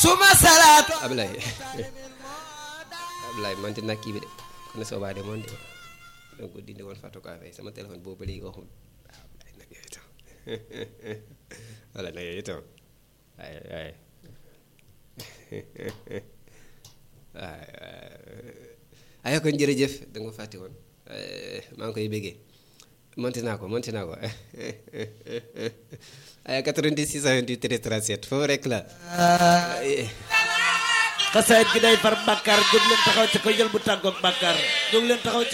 suma salaatu Ablaye Ablaye man naa kii bi de kon soo baa de moon de donc ko dindi woon Fatou Ka Faye sama téléphone boobu ba léegi waxul Ablaye nag yooyu tam wala nag yooyu tam waaye waaye waaye ay kon jërëjëf da nga ma fàtte woon maa ngi koy béggee monté naa ko monté naa ko ay 90 628 37 foofu rek la xasaayit gi day far bàkkaar jóg leen taxaw ci ko jël bu tàggoog bàkkaar jóg leen taxaw